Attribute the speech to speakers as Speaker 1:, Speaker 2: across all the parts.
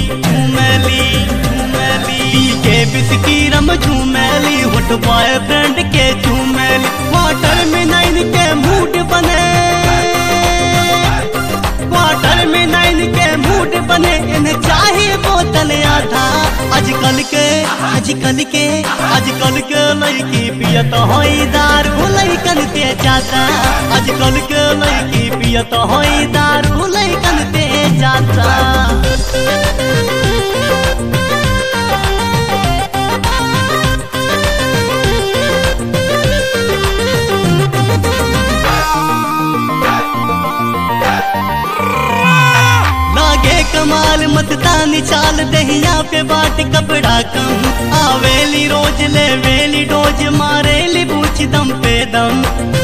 Speaker 1: झूमेली झूमेली पी के बिस्की रम झूमेली होट बॉयफ्रेंड के झूमेली वाटर में नाइन के मूड बने वाटर में नाइन के मूड बने इन्हें चाहिए बोतल आधा आजकल के आजकल के आजकल के लड़की पियत होई दारू लड़कन पे जाता आजकल के लड़की पियत होई दारू लड़कन पे जाता लागे कमाल मतदानी चाल दहिया पे बाट कपड़ा कम आवेली रोज ले वेली डोज मारेली बूछ दम पे दम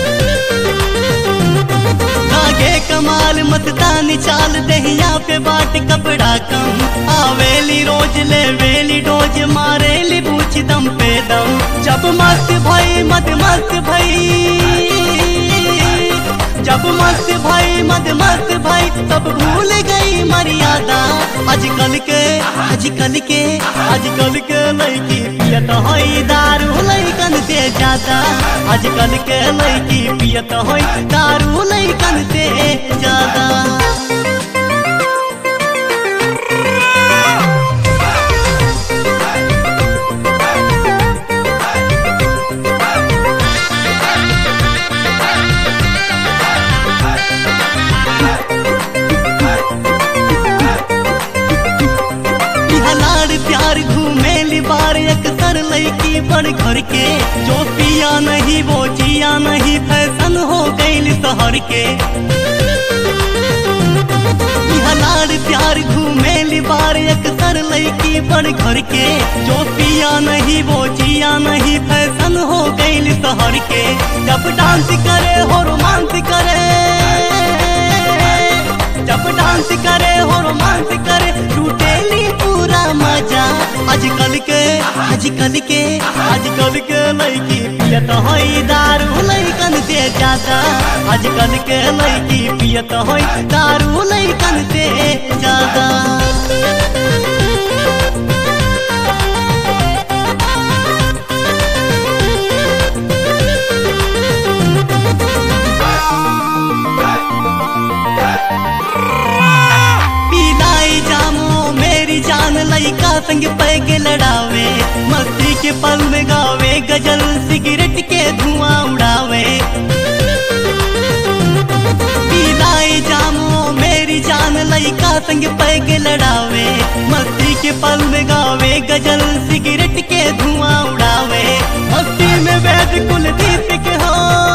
Speaker 1: लागे कमाल मतदानी चाल दहिया पे बाट कपड़ा कम आवेली रोज ले वेली डोज मारेली बूछ दम पे दम जब मस्त भई मद मस्त भई जब मस्त भाई मद मस्त भाई तब भूल गई मर्यादा आजकल के आजकल के आजकल के लड़की पियत होई दारू लड़कन से ज्यादा आजकल के लड़की पियत होई दारू लड़कन से ज्यादा हलाड़ प्यार घूमेली बार अक्सर लड़की बड़ घर के जो पिया नहीं वो जिया नहीं फैशन हो गई शहर के हलाड़ प्यार घूमेली बार अक्सर लड़की बड़ घर के जो पिया नहीं वो जिया नहीं फैशन हो गई शहर के जब डांस करे हो रोमांस करे जब डांस करे हो रोमांस करे टूटेली पूरा मजा आजकल के आजकल के आजकल के लड़की पियत होई दारू लड़कन से ज्यादा आजकल के लड़की पियत होई दारू लड़कन से ज्यादा पीलाई जामो मेरी जान लइका संग पैग लड़ावे मस्ती के पल में गावे गजल सिगरेट के धुआं उड़ावे पीलाई जामो मेरी जान लइका संग पैग लड़ावे मस्ती के पल में गावे गजल सिगरेट के धुआं उड़ावे मस्ती में वैद कुलदीप के हो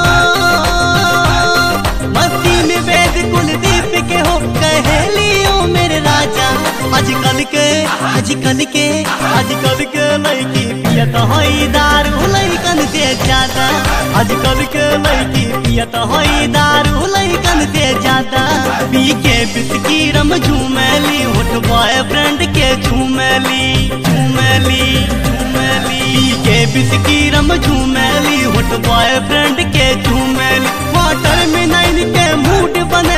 Speaker 1: मस्ती में वैद कुलदीप के हो कहेलियो मेरे राजा आजकल के आजकल के आजकल के लड़की पियत होई दारू लड़कन से ज्यादा आजकल के लड़की पियत होई दारू लड़कन से ज्यादा पी के बिस्की रम झूमेली होठ बॉयफ्रेंड के झूमेली झूमेली झूमेली पी के बिस्की रम झूमेली होठ बॉयफ्रेंड के झूमेली वाटर में नाइन के मूड बने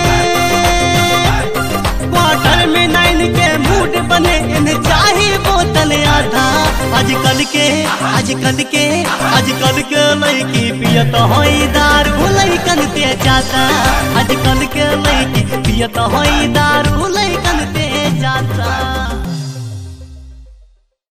Speaker 1: वाटर में नाइन के मूड बने इन्हें चाहिए बोतल आधा आजकल के आजकल के आजकल के लड़की पियत होई दारू लड़कन से ज्यादा आजकल के लड़की पियत होई दारू लड़कन से ज्यादा